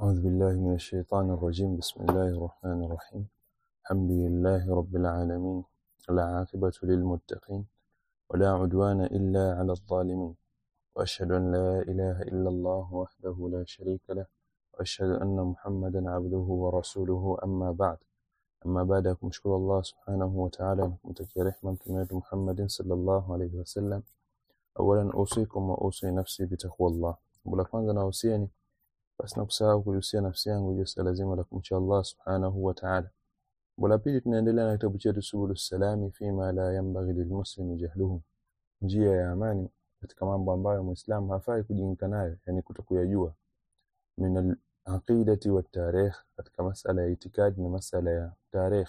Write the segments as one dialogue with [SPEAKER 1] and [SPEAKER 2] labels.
[SPEAKER 1] أعوذ بالله من الشيطان الرجيم بسم الله الرحمن الرحيم الحمد لله رب العالمين العاقبة للمتقين ولا عدوان إلا على الظالمين وأشهد أن لا إله إلا الله وحده لا شريك له وأشهد أن محمدا عبده ورسوله أما بعد أما بعد kumshukuru Allah subhanahu wa ta'ala na kumtakia rehma mtume wetu Muhammadin sallallahu alayhi wasallam awalan usikum wa usi nafsi bitaqwallah la kwanza nahusieni basi na kusahau kuhusia nafsi yangu juu ya lazima la kumcha Allah subhanahu wa ta'ala la pili tunaendelea na kitabu chetu subulu salami fima la yanbaghi lilmuslimi jahluhu njia ya amani katika mambo ambayo muislamu hafai kujiinka nayo yani kutokuyajua min al-aqidati wa tarikh katika masala ya itikadi na masala ya tarikh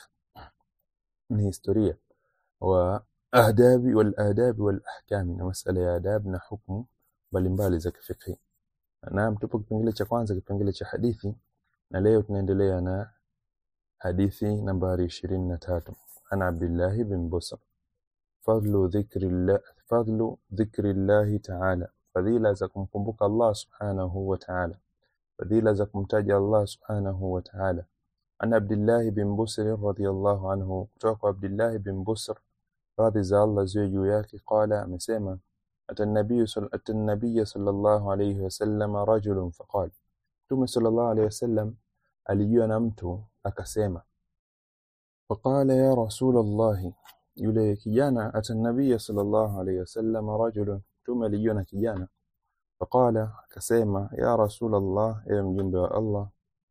[SPEAKER 1] ni historia wa adabi wal adabi wal ahkam na masala ya adab na hukumu mbalimbali za kifiqhi naam tupo kipengele cha kwanza kipengele cha hadithi na leo tunaendelea na hadithi nambari 23 ana Abdullah bin Busr fadlu dhikrillah fadlu dhikrillah ta'ala fadhila za kumkumbuka Allah subhanahu wa ta'ala fadhila za kumtaja Allah subhanahu wa ta'ala ana Abdullah bin Busr radhiyallahu anhu kutoka kwa Abdullah bin Busr radhi za Allah ziwe juu yake qala amesema ata nabii ata nabii sallallahu alayhi wasallam rajulun faqala Mtume sallallahu alayhi wasallam alijua na mtu akasema faqala ya rasul Allah yule kijana ata nabii sallallahu alayhi wasallam rajulun Mtume alijua na kijana faqala akasema ya rasul Allah ewe mjumbe wa Allah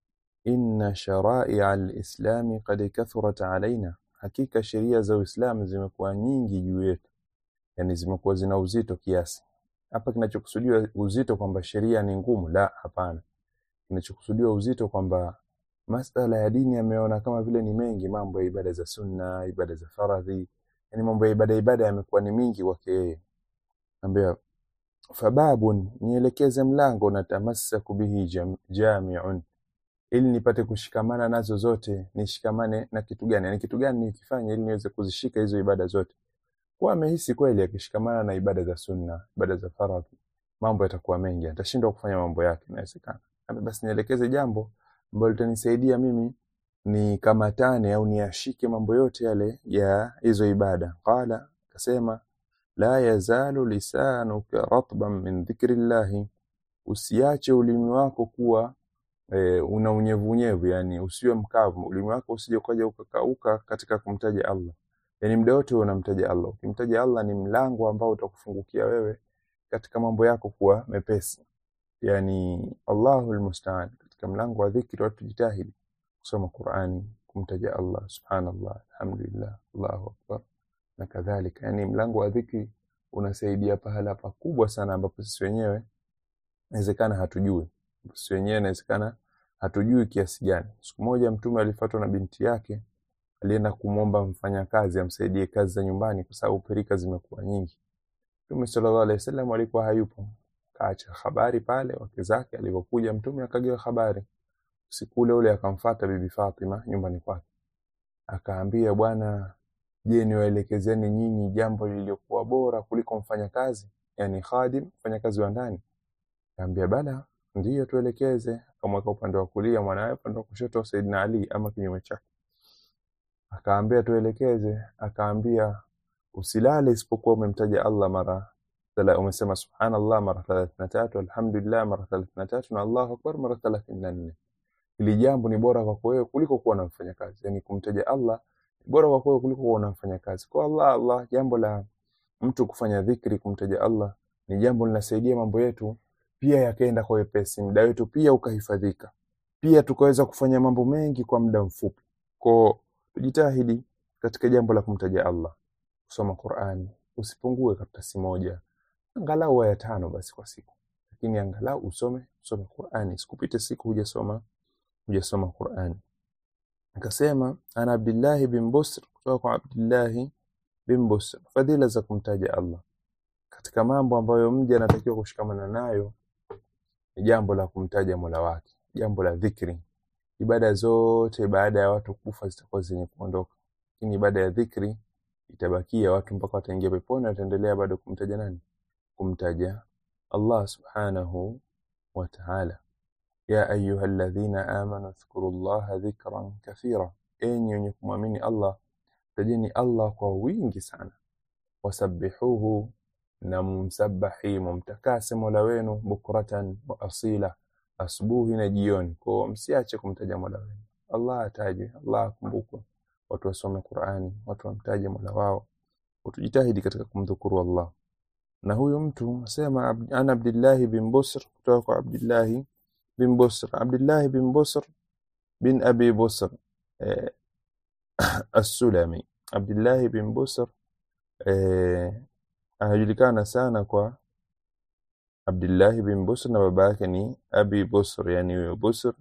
[SPEAKER 1] inna shara'i'a al-islam qad kathurat alaina hakika sheria za Uislamu zimekuwa nyingi juu yetu yani zimekuwa zina uzito kiasi hapa kinachokusudiwa uzito kwamba sheria ni ngumu la hapana kinachokusudiwa uzito kwamba masala ya dini yameona kama vile ni mengi mambo ya ibada za sunna ibada za faradhi yani mambo ya ibada ibada yamekuwa ni mingi kwake yeye ambia fababun nielekeze mlango na tamassaku bihi jam, jami'un ili nipate kushikamana nazo zote nishikamane na kitu gani yani kitu gani nikifanya ili niweze kuzishika hizo ibada zote kwa amehisi kweli akishikamana na ibada za sunna ibada za faradhi mambo yatakuwa mengi atashindwa kufanya mambo yake inawezekana basi nielekeze jambo ambalo litanisaidia mimi ni kamatane au niashike mambo yote yale ya hizo ibada qala akasema la yazalu lisanuka ratban min dhikrillahi usiache ulimi wako kuwa e, una unyevunyevu yani usiwe mkavu ulimi wako usije ukaja ukakauka katika kumtaja Allah yani muda wote unamtaja Allah ukimtaja Allah ni mlango ambao utakufungukia wewe katika mambo yako kuwa mepesi yani Allahul musta'an katika mlango wa dhikri watu jitahidi kusoma Qur'ani kumtaja Allah subhanallah alhamdulillah Allahu akbar na kadhalika yani mlango wa dhikri unasaidia pahala pakubwa sana ambapo sisi wenyewe inawezekana hatujui sisi wenyewe inawezekana hatujui kiasi gani siku moja mtume alifuatwa na binti yake alienda kumwomba mfanyakazi amsaidie kazi za nyumbani kwa sababu pirika zimekuwa nyingi Mtume sallallahu alaihi wasallam alikuwa hayupo kaacha habari pale wake zake alipokuja mtume akagewa habari usiku ule ule akamfata bibi Fatima nyumbani kwake akaambia bwana je niwaelekezeni nyinyi jambo lililokuwa bora kuliko mfanyakazi yani khadim mfanyakazi wa ndani akaambia bala ndiyo tuelekeze akamweka upande wa kulia mwanawe upande wa kushoto Saidina Ali ama kinyume chake akaambia tuelekeze akaambia usilale isipokuwa umemtaja Allah mara tala umesema subhanallah mara 33 alhamdulillah mara 33 na Allahu akbar mara 34 ili jambo ni bora kwako wewe kuliko kuwa unamfanya kazi yani kumtaja Allah ni bora kwako wewe kuliko kuwa unamfanya kazi kwa Allah Allah jambo la mtu kufanya dhikri kumtaja Allah ni jambo linasaidia mambo yetu pia yakaenda kwa wepesi muda wetu pia ukahifadhika pia tukaweza kufanya mambo mengi kwa muda mfupi kwa tujitahidi katika jambo la kumtaja Allah kusoma Qur'ani usipungue karatasi moja angalau aya tano basi kwa siku lakini angalau usome usome Qur'ani sikupite siku hujasoma hujasoma Qur'ani akasema ana Abdullah bin Busr kutoka kwa Abdullah bin Busr fadhila za kumtaja Allah katika mambo ambayo mja anatakiwa kushikamana nayo ni jambo la kumtaja Mola wake jambo la dhikri ibada zote baada ya watu kufa zitakuwa zenye kuondoka lakini ibada ya dhikri itabakia watu mpaka wataingia peponi wataendelea bado kumtaja nani kumtaja Allah subhanahu wa ta'ala ya ayuha alladhina amanu dhkuru llaha dhikran kathira enyi wenye kumwamini allah tajeni allah kwa wingi sana wasabbihuhu na mumsabahi mumtakase mola wenu bukratan wa asila asubuhi na jioni kwao msiache kumtaja mola wenu allah atajwe allah akumbukwe watu wasome qurani watu wamtaje mola wao utujitahidi katika kumdhukuru allah na huyu mtu asema Ab- ana abdillahi bin busr kutoka kwa abdillahi bin busr abdillahi bin busr bin abi busr eh, assulami abdillahi bin busr eh, anajulikana sana kwa abdillahi bin busr na baba yake ni abi busr yani huyo busr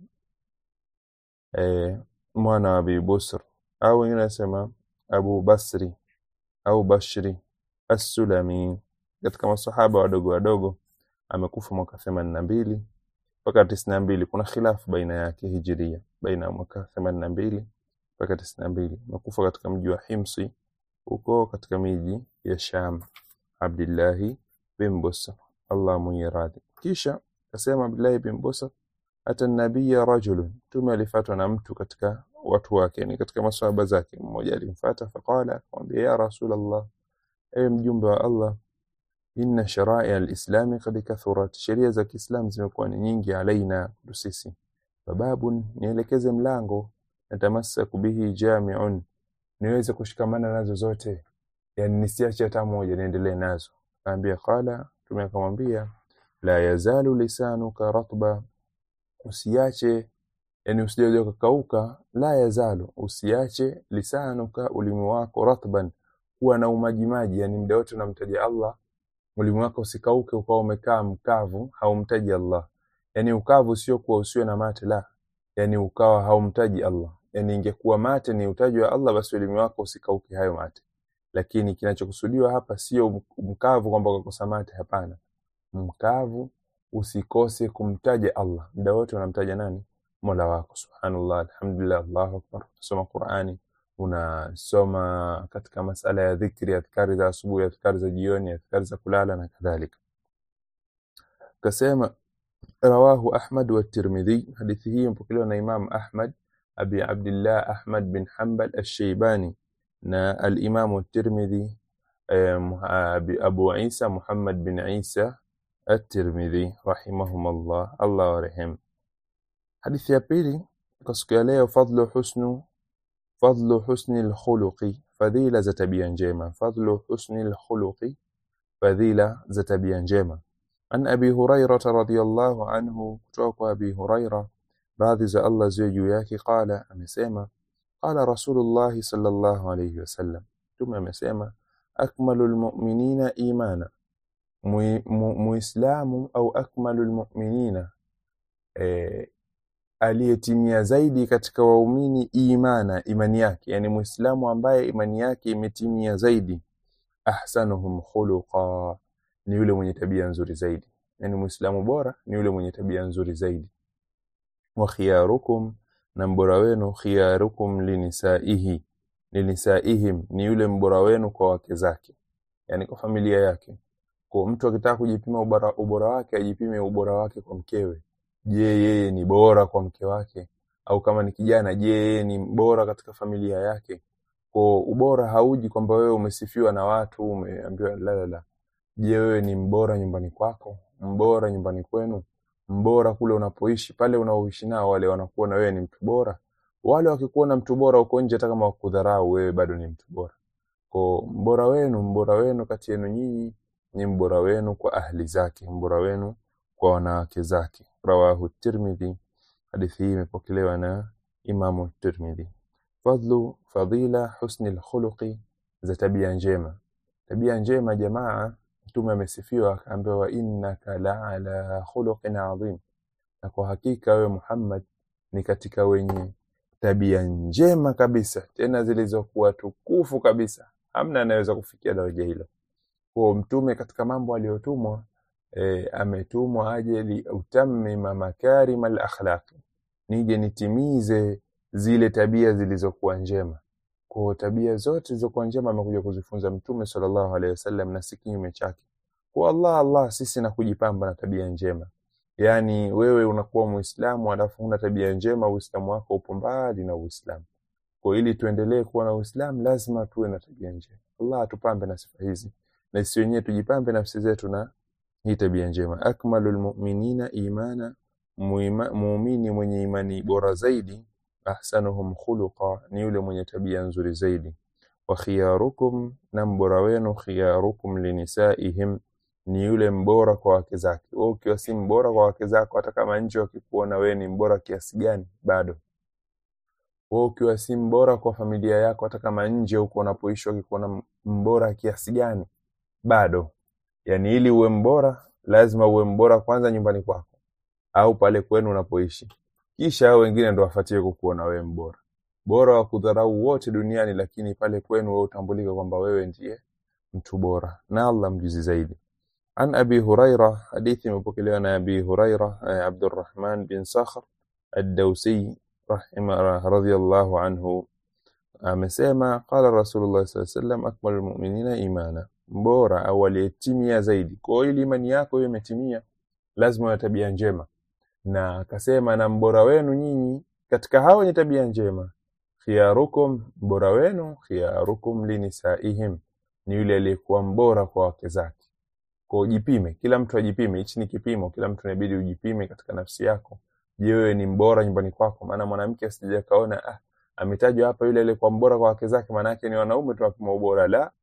[SPEAKER 1] eh, mwana wa abi busr au wengine wanasema abu basri au bashri assulami katika masahaba wadogo wadogo amekufa mwaka themanini na mbili mpaka tisini na mbili kuna khilafu baina yake hijiria baina ya mwaka themanini na mbili mpaka tisini na mbili amekufa katika mji wa himsi huko katika miji ya sham abdillahi bin busr allah mwenye radhi kisha akasema abdillahi bin busr ata nabiya rajulun mtume alifatwa na mtu katika watu wake ni katika maswahaba zake mmoja alimfata faqala akamwambia ya rasul allah ewe mjumbe wa allah inna sharai alislami kad kathurat sheria za kiislam zimekuwa ni nyingi alaina kwetu sisi bababun nielekeze mlango natamassaku bihi jamiun niweze kushikamana nazo zote yani nisiache hata moja niendelee nazo kaambia qala mtume akamwambia la yazalu lisanuka ratba usiache yani usije ukakauka la yazalu usiache lisanuka ulimi wako ratban kuwa na umajimaji yani muda wote unamtaja Allah ulimi wako usikauke ukawa umekaa mkavu haumtaji Allah yani ukavu sio kuwa usiwe na mate la yani ukawa haumtaji Allah yani ingekuwa mate ni utaji wa Allah basi ulimi wako usikauke hayo mate lakini kinachokusudiwa hapa sio mkavu kwamba ukakosa mate hapana mkavu usikose kumtaja Allah muda wote unamtaja nani Mola wako subhanallah alhamdulillah Allahu akbar unasoma Qur'ani unasoma katika masala ya dhikri adhkari za asubuhi adhkari za jioni adhkari za kulala na kadhalika kasema rawahu Ahmad wa Tirmidhi hadithi hii mpokelewa na Imam Ahmad Abi Abdullah Ahmad bin Hanbal Ash-Shaybani na al-Imam At-Tirmidhi eh, Abi- Abu Isa Muhammad bin Isa At-Tirmidhi rahimahumullah Allah warehemu hadithi ya pili kwa siku ya leo fadlu husnu fadlu husni alkhuluqi fadhila za tabia njema fadlu husni alkhuluqi fadhila za tabia njema an abi hurairah radhiyallahu anhu kutoka kwa abi hurairah radhi za Allah ziwe juu yake qala amesema qala rasulullah sallallahu alayhi wasallam tume amesema akmalu almu'minina imana Mui- mu- muislamu au akmalu almu'minina eh, aliyetimia zaidi katika waumini imana imani yake yani muislamu ambaye imani yake imetimia zaidi ahsanuhum khuluqa ni yule mwenye tabia nzuri zaidi yani muislamu bora ni yule mwenye tabia nzuri zaidi wa khiyarukum na mbora wenu khiyarukum linisaihi linisaihim ni yule mbora wenu kwa wake zake yani kwa familia yake kwa mtu akitaka kujipima ubora, ubora wake ajipime ubora wake kwa mkewe je yeye ni bora kwa mke wake au kama ni kijana je yeye ni bora katika familia yake kwa ubora hauji kwamba wewe umesifiwa na watu umeambiwa la la la je wewe ni mbora nyumbani kwako mbora nyumbani kwenu mbora kule unapoishi pale unaoishi nao wale wanakuona wewe ni mtu bora wale wakikuona mtu bora uko nje hata kama wakudharau wewe bado ni mtu bora kwa mbora wenu mbora wenu kati yenu nyinyi ni mbora wenu kwa ahli zake mbora wenu kwa wanawake zake rawahu tirmidhi hadithi hii imepokelewa na imamu tirmidhi fadlu fadila husni lkhuluqi za tabia njema tabia njema jamaa mtume amesifiwa akaambiwa wa innaka la ala khuluqin adhim na kwa hakika wewe Muhammad ni katika wenye tabia njema kabisa tena zilizokuwa tukufu kabisa hamna anayeweza kufikia daraja hilo kwa mtume katika mambo aliyotumwa e, ametumwa aje liutammima makarima alakhlaqi nije nitimize zile tabia zilizokuwa njema kwa tabia zote zilizokuwa njema amekuja kuzifunza mtume sallallahu alaihi wasallam na si kinyume chake kwa Allah Allah sisi na kujipamba na tabia njema yaani wewe unakuwa muislamu alafu huna tabia njema uislamu wako upo mbali na uislamu kwa ili tuendelee kuwa na uislamu lazima tuwe na tabia njema allah atupambe na sifa hizi na sisi wenyewe tujipambe nafsi zetu na hii tabia njema akmalul mu'minina imana muima- muumini mwenye imani bora zaidi ahsanuhum khuluqa ni yule mwenye tabia nzuri zaidi wa khiyarukum na mbora wenu khiyarukum linisaihim ni yule mbora kwa wake zake wewe ukiwa si mbora kwa wake zako hata kama nje wakikuona wewe ni mbora kiasi gani bado wewe ukiwa si mbora kwa familia yako hata kama nje huko unapoishi wakikuona mbora kiasi gani bado yani ili uwe mbora lazima uwe mbora kwanza nyumbani kwako au pale kwenu unapoishi kisha hao wengine ndo wafuatie kukuona wewe mbora bora wa kudharau wote duniani lakini pale kwenu wewe utambulika kwamba wewe ndiye mtu bora na Allah mjuzi zaidi عن أبي هريرة حديث مبكلي عن أبي هريرة آه، عبد الرحمن بن صخر الدوسي رحمه رضي الله عنه amesema qala rasulullah saa sallam akmalu lmuminina imana mbora au aliyetimia zaidi kwa hiyo ili imani yako hiyo imetimia lazima uwe na tabia njema na akasema na mbora wenu nyinyi katika hao wenye tabia njema khiyarukum mbora wenu khiyarukum linisaihim ni yule aliyekuwa mbora kwa wake zake kwa ujipime kila mtu ajipime hichi ni kipimo kila mtu inabidi ujipime katika nafsi yako je wewe ni mbora nyumbani kwako maana mwanamke asije kaona ah ametajwa hapa yule aliyekuwa mbora kwa wake zake maana yake ni wanaume tu wapima ubora la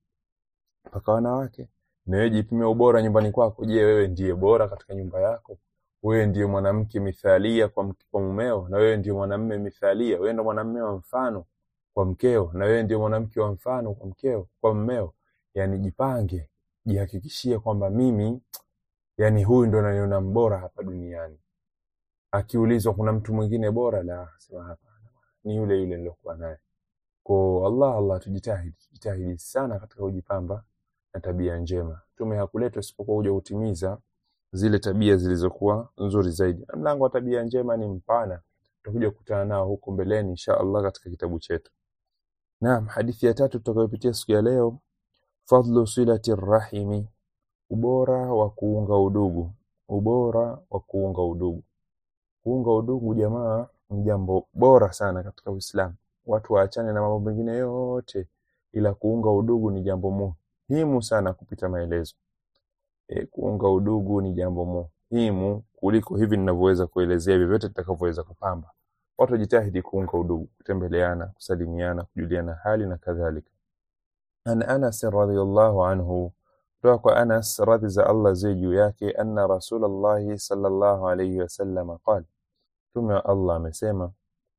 [SPEAKER 1] mpaka wanawake na wewe jipime ubora nyumbani kwako je wewe ndiye bora katika nyumba yako wewe ndiye mwanamke mithalia kwa, mke- kwa mumeo na wewe ndiye mwanamume mithalia wewe ndio mwanamume wa mfano kwa mkeo na wewe ndiye mwanamke wa mfano kwa mkeo kwa mmeo yani jipange jihakikishie kwamba mimi yani huyu ndo naniona mbora hapa duniani akiulizwa kuna mtu mwingine bora la sema hapana ni yule yule nilokuwa naye kwa Allah Allah tujitahidi tujitahidi sana katika kujipamba na tabia njema tume hakuletwa isipokuwa kuja kutimiza zile tabia zilizokuwa nzuri zaidi na mlango wa tabia njema ni mpana tutakuja kukutana nao huko mbeleni insha Allah katika kitabu chetu naam hadithi ya tatu tutakayopitia siku ya leo fadlu silati rahimi ubora wa kuunga udugu ubora wa kuunga udugu kuunga udugu jamaa ni jambo bora sana katika Uislamu watu waachane na mambo mengine yote ila kuunga udugu ni jambo muhimu sana kupita maelezo e, kuunga udugu ni jambo muhimu kuliko hivi ninavyoweza kuelezea vyovyote tutakavyoweza kupamba watu wajitahidi kuunga udugu kutembeleana kusalimiana kujuliana hali na kadhalika an Anas radhiyallahu anhu kutoka kwa Anas radhi za Allah ziwe juu yake anna Rasulullah sallallahu alayhi wasallam qala Mtume wa Allah amesema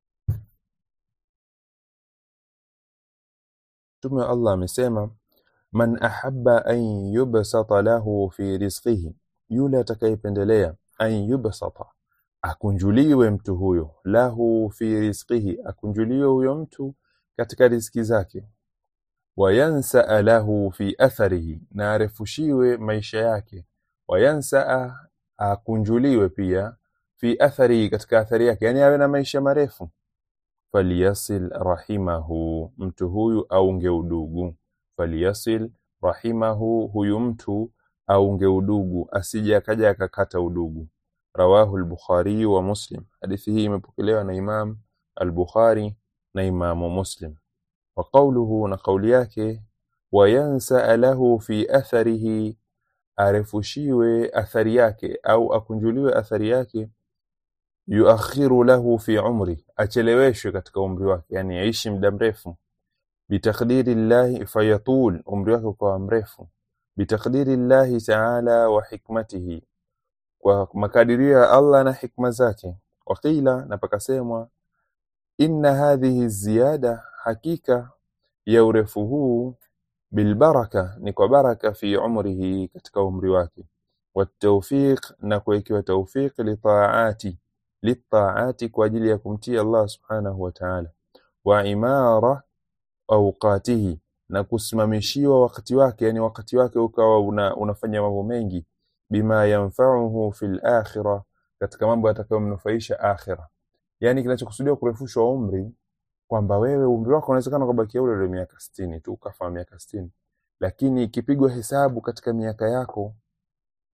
[SPEAKER 1] Mtume wa Allah amesema man ahabba an yubsata lahu fi rizqihi yule atakayependelea an yubsata akunjuliwe mtu huyo lahu fi rizqihi akunjuliwe huyo mtu katika riziki zake wayansaa lahu fi atharihi na arefushiwe maisha yake wayansaa akunjuliwe pia fi atharihi katika athari yake yani awe na maisha marefu falyasil rahimahu mtu huyu aunge udugu falyasil rahimahu huyu mtu aunge udugu asije akaja akakata udugu rawahu al-bukhari wa muslim hadithi hii imepokelewa na imam al-bukhari na imamu muslim wa qawluhu na kauli yake wayansa lahu fi atharihi arefushiwe athari yake au akunjuliwe athari yake yuakhiru lahu fi umri acheleweshwe katika umri wake yani aishi muda mrefu bitakdiri llahi fayatul umri wake ukawa mrefu bitakdiri llahi taala wa hikmatihi kwa makadirio ya Allah na hikma zake waqila na pakasemwa inna hadhihi ziyada hakika ya urefu huu bilbaraka ni kwa baraka fi umrihi katika umri wake watawfiq na kuwekewa tawfiq litaati litaati kwa ajili ya kumtii Allah subhanahu wa ta'ala wa imara awqatihi na kusimamishiwa wakati wake yani wakati wake ukawa una, unafanya mambo mengi bima yanfa'uhu fil akhirah katika mambo yatakayomnufaisha akhira yani kinachokusudiwa kurefushwa umri kwamba wewe umri wako unawezekana ukabakia ule ule miaka 60 tu ukafa miaka 60 lakini ikipigwa hesabu katika miaka yako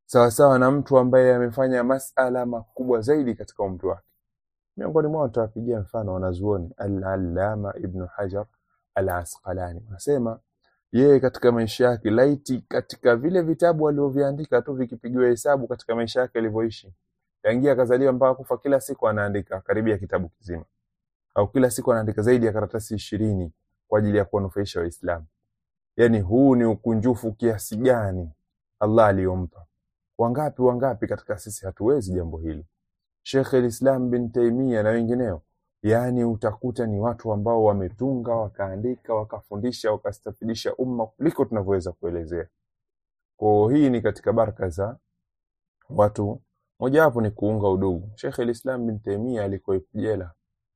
[SPEAKER 1] sawasawa na mtu ambaye amefanya masala makubwa zaidi katika umri wake miongoni mwao tutawapigia mfano wanazuoni al-allama ibn hajar al-asqalani anasema yeye katika maisha yake laiti katika vile vitabu alivyoviandika tu vikipigiwa hesabu katika maisha yake alivyoishi tangia akazaliwa mpaka kufa kila siku anaandika karibia kitabu kizima au kila siku anaandika zaidi ya karatasi ishirini kwa ajili ya kuwanufaisha waislamu yani huu ni ukunjufu kiasi gani allah aliyompa wangapi wangapi katika sisi hatuwezi jambo hili Sheikh al-Islam bin Taimia na wengineo, yaani utakuta ni watu ambao wametunga, wakaandika, wakafundisha, wakastafidisha umma kuliko tunavyoweza kuelezea. Kwa hii ni katika baraka za watu, mojawapo ni kuunga udugu. Sheikh al-Islam bin Taimia alikuwa yupo jela,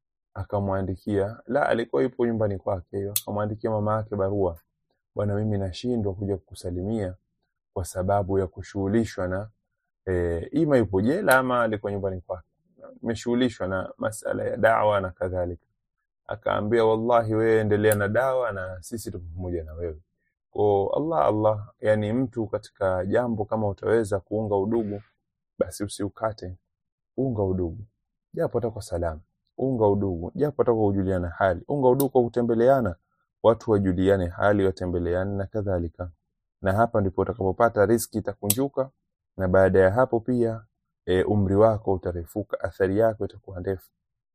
[SPEAKER 1] akamwandikia la, alikuwa yupo nyumbani kwake, akamwandikia mama yake barua, bwana, mimi nashindwa kuja kukusalimia kwa sababu ya kushughulishwa na e, ima yupo jela ama alikuwa nyumbani kwake imeshughulishwa na masala ya dawa na kadhalika akaambia wallahi wewe endelea na dawa na sisi tuko pamoja na wewe kwa Allah Allah yani mtu katika jambo kama utaweza kuunga udugu basi usiukate unga udugu japo hata kwa salamu unga udugu japo hata kwa kujuliana hali unga udugu kwa kutembeleana watu wajuliane hali watembeleane na kadhalika na hapa ndipo utakapopata riski itakunjuka na baada ya hapo pia e, umri wako utarefuka, athari yako itakuwa ndefu.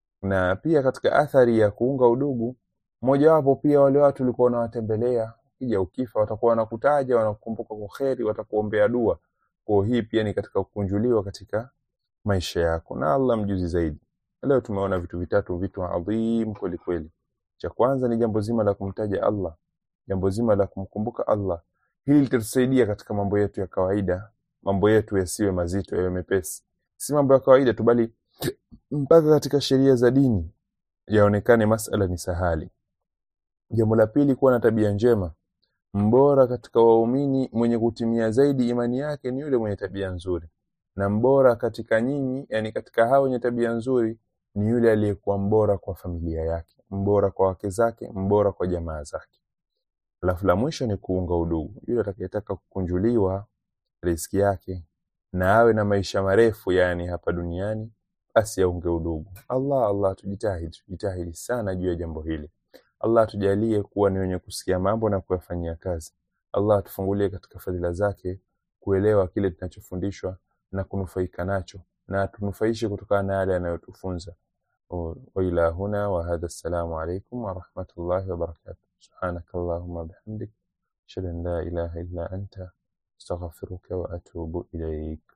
[SPEAKER 1] Na pia katika athari ya kuunga udugu, mojawapo pia wale watu ulikuwa unawatembelea, ukija ukifa watakuwa wanakutaja, wanakukumbuka kwa kheri, watakuombea dua. Kwa hii pia ni katika kukunjuliwa katika maisha yako, na Allah mjuzi zaidi. Leo tumeona vitu vitatu, vitu adhim kweli kweli. Cha kwanza ni jambo zima la kumtaja Allah, jambo zima la kumkumbuka Allah. Hili litatusaidia katika mambo yetu ya kawaida, mambo yetu yasiwe mazito, yawe mepesi, si mambo ya kawaida tu, bali mpaka katika sheria za dini yaonekane masala ni sahali. Jambo la pili, kuwa na tabia njema. Mbora katika waumini mwenye kutimia zaidi imani yake ni yule mwenye tabia nzuri, na mbora katika nyinyi, yani katika hao wenye tabia nzuri ni yule aliyekuwa mbora kwa familia yake, mbora kwa wake zake, mbora kwa jamaa zake. Alafu la mwisho ni kuunga udugu. Yule atakayetaka kukunjuliwa riziki yake na awe na maisha marefu yani hapa duniani, basi aunge udugu. Allah Allah, tujitahidi tujitahidi sana juu ya jambo hili. Allah tujalie kuwa ni wenye kusikia mambo na kuyafanyia kazi. Allah tufungulie katika fadhila zake kuelewa kile tunachofundishwa na kunufaika nacho, na tunufaishe kutokana na yale anayotufunza. wa ila huna wa hadha, assalamu alaikum wa rahmatullahi wa barakatuh. سبحانك اللهم وبحمدك أشهد أن لا إله إلا أنت أستغفرك وأتوب إليك